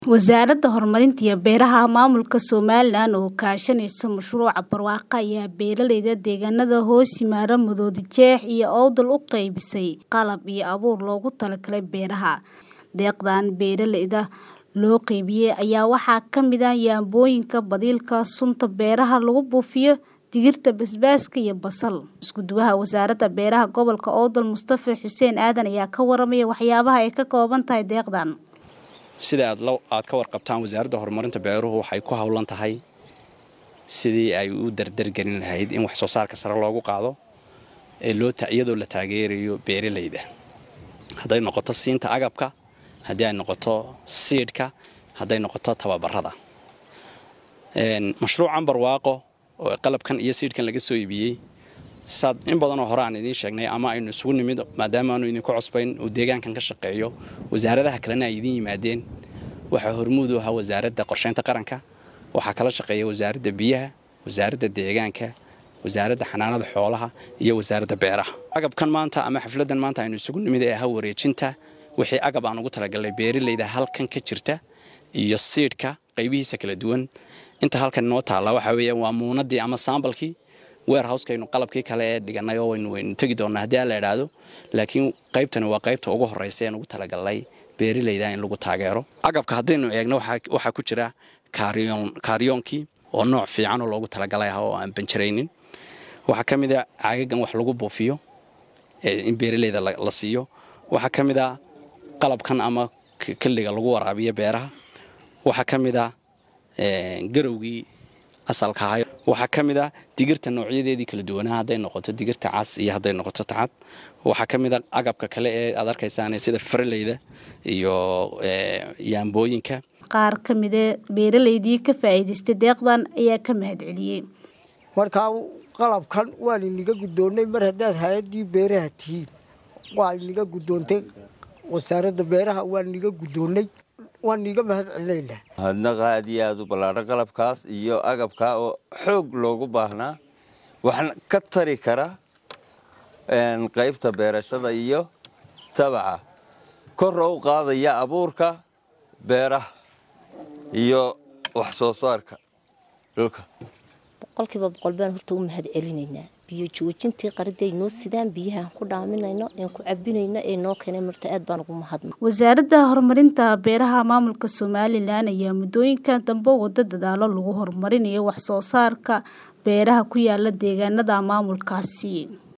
Wasaaradda Horumarinta iyo Beeraha Maamulka Somalilan oo kaashanaysa mashruuca barwaaqo ayaa beeralayda deegaanada hoos yimaada Maroodi Jeex iyo Awdal u qaybisay qalab iyo abuur loogu talagalay beeraha. Deeqdan beeralayda loo qaybiyay ayaa waxaa ka mid ah yaambooyinka, badiilka, sunta beeraha lagu buufiyo, digirta, basbaaska iyo basal. Isku-duwaha Wasaaradda Beeraha Gobolka Awdal Mustafa Xuseen Aadan ayaa ka warramaya waxyaabaha ay ka kooban tahay deeqdan. sida aad ka warqabtaan wasaaradda horumarinta beeruhu waxay ku howlan tahay sidii ay u dardargelin lahayd in wax soo saarka sare loogu qaado iyadoo la taageerayo beeralayda hadday noqoto siinta agabka haddii ay noqoto siidhka hadday noqoto tababarada mashruucan barwaaqo oo qalabkan iyo siidhkan laga soo iibiyey saad in badanoo hore aan idiin sheegnay ama aynu isugu nimid maadaama aanu idinku cusbayn uu deegaankan ka shaqeeyo wasaaradaha kalena ay idiin yimaadeen waxaa hormuud u ahaa wasaaradda qorsheynta qaranka waxaa kala shaqeeya wasaaradda biyaha wasaaradda deegaanka wasaaradda xanaanada xoolaha iyo wasaaradda beeraha agabkan maanta ama xafladan maanta aynu isugu nimid ee ahaa wareejinta wixii agab aan ugu talagalnay beeralayda halkan ka jirta iyo siidhka qaybihiisa kala duwan inta halkan inoo taalla waxaa weeya waa muunadii ama saambalkii weerhouskaynu qalabkii kale ee dhiganay oo waynu waynu tegi doonnaa haddii aan la idhaahdo laakiin qaybtani waa qaybta ugu horraysa een ugu talagalnay beeralayda in lagu taageero agabka haddaynu eegno waxaa ku jira kaariyoon kaariyoonkii oo nooc fiican oo loogu talagalay ah oo aan banjaraynin waxaa ka mid a caagagan wax lagu buufiyo in beeralayda la siiyo waxaa ka mid a qalabkan ama kelliga lagu waraabiyo beeraha waxaa ka mid a garowgii asalka ahay waxaa ka mid ah digirta noocyadeedii kala duwanaa hadday noqoto digirta cas iyo hadday noqoto tacad waxaa ka mid a agabka kale ee aad arkaysaan sida faraleyda iyo yaambooyinka qaar ka mida beeralaydii ka faa'iidaystay deeqdan ayaa ka mahadceliyey markaa qalabkan waan inaga guddoonnay mar haddaad hay-addii beeraha tihiin waa inaga guddoontay wasaaradda beeraha waan inaga guddoonnay waan iiga mahad celinaynaa mahadnaqa aad iyo aada u ballaadhan qalabkaas iyo agabkaa oo xoog loogu baahnaa waxna ka tari kara qaybta beerashada iyo tabaca kor oo u qaadaya abuurka beeraha iyo wax soo saarka dhulka boqolkiiba boqol baan horta u mahad celinaynaa biyo joojintii qaridii ay noo sidaan biyahaan ku dhaaminayno een ku cabinayno ee noo keenay marta aad baan ugu mahadna wasaaradda horumarinta beeraha maamulka somalilan ayaa muddooyinkan dambe wada dadaalo lagu horumarinayo wax soo saarka beeraha ku yaala deegaanada maamulkaasi